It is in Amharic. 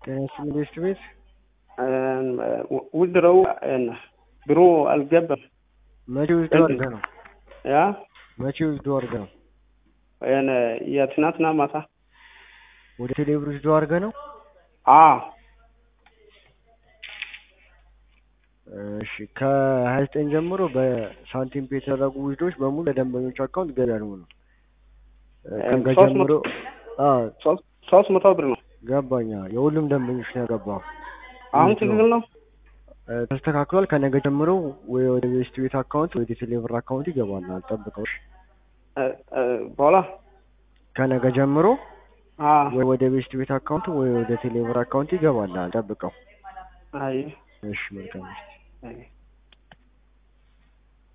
ትምህርት ቤት ውድረው ብሩ አልገባም። መቼ ውስዶ አድርገህ ነው? ያ መቼ ውስዶ አድርገህ ነው? የትናንትና ማታ ወደ ቴሌብር ውስዶ አድርገህ ነው? አ እሺ ከሀያ ዘጠኝ ጀምሮ በሳንቲም ፔ የተደረጉ ውስዶች በሙሉ ለደንበኞች አካውንት ገቢ ያልሙ ነው። ከነገ ሶስት ጀምሮ አዎ ሶስት መቶ ብር ነው። ገባኛ የሁሉም ደንበኞች ነው ያገባው። አሁን ትክክል ነው። እ፣ ተስተካክሏል። ከነገ ጀምሮ ወይ ወደ ቤስት ቤት አካውንት ወይ ወደ ቴሌብር አካውንት ይገባል። አልጠብቀው። እሺ። እ፣ እ፣ በኋላ ከነገ ጀምሮ አ ወይ ወደ ቤስት ቤት አካውንት ወይ ወደ ቴሌብር አካውንት ይገባል። አልጠብቀው። አይ እሺ መልካም። አይ